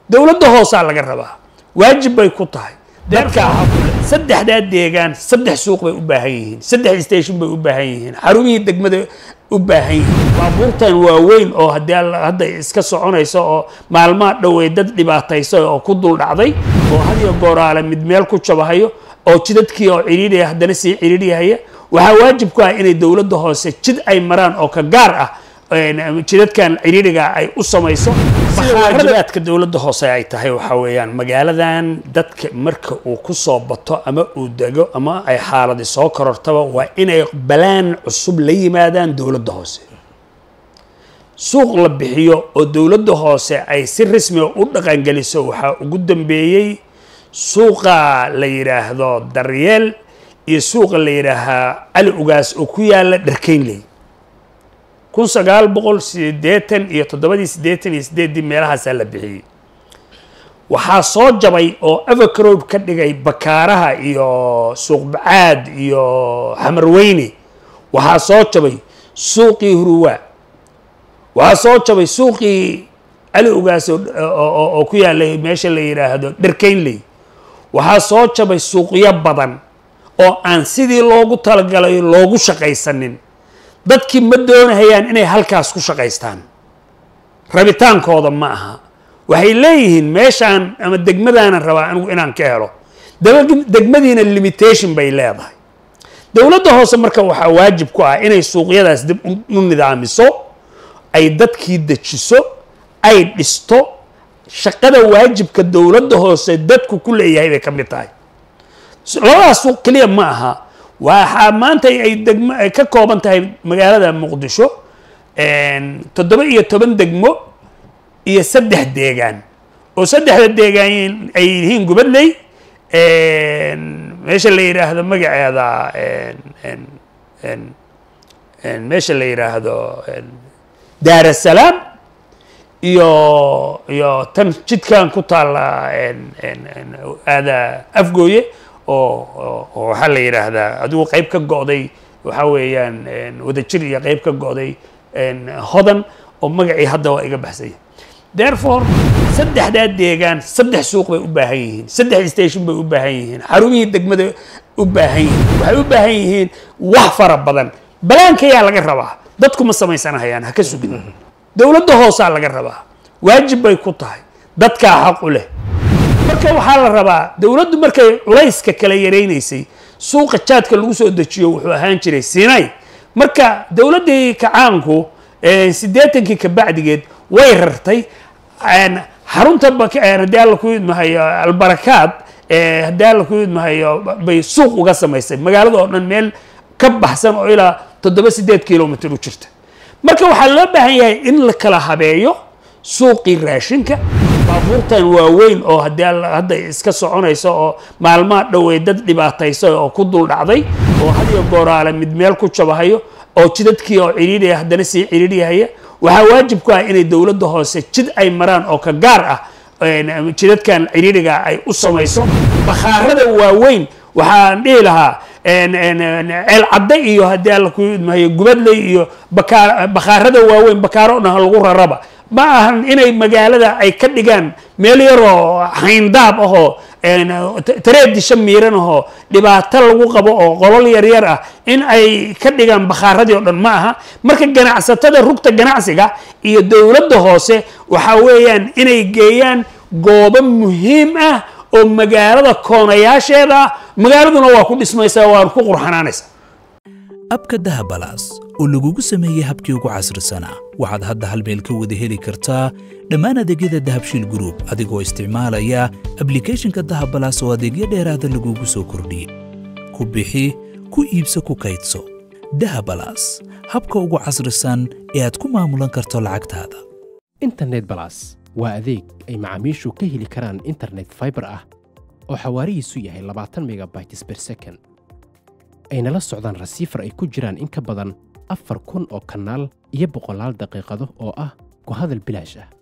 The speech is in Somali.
dowladda hoosaa laga rabaa waajib bay ku tahay dadka saddexdaa deegaan saddex suuq bay u baahan yihiin saddex station bay u baahan yihiin xarumihii degmada u baahan yihiin baabuurtan waaweyn oo haddii alla hadda iska soconaysa oo maalmaha dhowey dad dhibaataysa oo ku dul dhacday oo hadiyo gooraale mid meel ku jabahayo oo jidadkii oo cidhiidhaya haddana sii cidhiidhyahaya waxaa waajib ku ah inay dowladda hoose jid ay maraan oo ka gaar ah jidadkan cidhiidhiga ay u samayso sida waajibaadka dowladda hoose ay tahay waxaa weeyaan magaaladan dadka marka uu ku soo bato ama uu dego ama ay xaaladi soo korortaba waa inay balaan cusub la yimaadaan dowladda hoose suuq la bixiyo oo dowladda hoose ay si rasmiga u dhaqangeliso waxaa ugu dambeeyey suuqa la yidhaahdo daryeel iyo suuqa la yidhaahaa cali ugaas oo ku yaala dharkeynley kun sagaal boqol sideetan iyo toddobadii siddeetan iyo sideeddii meelahaasaa la bixiyey waxaa soo jabay oo evercrob ka dhigay bakaaraha iyo suuqbacaad iyo xamarweyne waxaa soo jabay suuqii huruwaa waxaa soo jabay suuqii cali ugaas oo ku yaalay meesha la yidhaahdo dharkeynley waxaa soo jabay suuqyo badan oo aan sidii loogu talagalay loogu shaqaysanin dadkii ma doonahayaan inay halkaas ku shaqaystaan rabitaankooda ma aha waxay leeyihiin meeshaan ama degmadaanan rabaa anigu inaan ka helo degmadiina limitation bay leedahay dowladda hoose marka waxaa waajib ku ah inay suuqyadaas dib u nidaamiso ay dadkii dejiso ay dhisto shaqada waajibka dowladda hoose dadku ku leeyahay bay ka mid tahay labadaas suuq keliya ma aha waxaa maanta ay degmo ay ka kooban tahay magaalada muqdisho toddoba iyo toban degmo iyo saddex deegaan oo saddexda deegaan ay yihiin gubadley meesha la yidhaahdo magaceeda meesha la yidhaahdo daarasalaam iyo iyo tan jidkan ku taalla aada afgooye oo waxaa la yidhaahdaa adigu qayb ka go'day waxaa weeyaan wadajir iyo qayb ka go'day hodan oo magacii hadda waa iga baxsaya therefore saddexdaa deegaan saddex suuq bay u baahan yihiin saddex station bay u baahan yihiin xarumihii degmada u baahan yihiin waxay u baahan yihiin wax fara badan balaankayaa laga rabaa dadku ma samaysanahayaan ha ka sugin dowladda hoosaa laga rabaa waajib bay ku tahay dadkaa xaq u leh marka waxaa la rabaa dowladdu markay culayska kala yaraynaysay suuqa jaadka lagu soo dejiyo wuxuu ahaan jiray sinay marka dowladdii kacaanku siddeetankii kabacdigeed way rartay xarunta haddii alla ku idmahayo albarakaad haddii alla ku idmahayo bay suuq uga samaysay magaalada oo dhan meel ka baxsan oo ilaa toddoba siddeed kilomitr u jirta marka waxaa loo baahan yahay in la kala habeeyo suuqii raashinka baabuurtan waaweyn oo haddii alla hadda iska soconaysa oo maalmaha dhowey dad dhibaataysa oo ku dul dhacday oo hadiyo gooraale mid meel ku jabahayo oo jidadkii oo cidhiidhaya haddana sii cidhiidhyahaya waxaa waajib ku ah inay dowladda hoose jid ay maraan oo ka gaar ah jidadkan cidhiidhiga ay u samayso bakhaarada waaweyn waxaan dhihi lahaa ceel cadde iyo haddii alla ku idmahayo gubadley iyo bakhaarada waaweyn bakaaro dhan lagu raraba ma ahan inay magaalada ay ka dhigaan meel yaroo hayndaab ahoo tareedisha miiran ahoo dhibaato lagu qabo oo qolol yaryar ah in ay ka dhigaan bakhaaradii oo dhan ma aha marka ganacsatada rugta ganacsiga iyo dowladda hoose waxaa weeyaan inay geeyaan goobo muhiim ah oo magaalada koonayaasheeda ah magaaladuna waa ku dhismaysaa waan ku qurxanaanaysaa abka dahabalaas oo lagugu sameeyey habkii ugu casrisanaa waxaad hadda hal meel ka wada heli kartaa dhammaan adeegyada dahabshiil gruub adigoo isticmaalaya ablikhethonka dahabalaas oo adeegyo dheeraada lagugu soo kordhiyey ku bixi ku iibso ku kaydso dahabalaas habka ugu casrisan ee aad ku maamulan karto lacagtaada internet balas waa adeeg ay macaamiishu ka heli karaan internet faibar ah oo xawaarihiisu yahay labaatan megabytes ber second ayna la socdaan rasiifar ay ku jiraan in ka badan afar kun oo kanaal iyo boqolaal daqiiqado oo ah ku hadal bilaash ah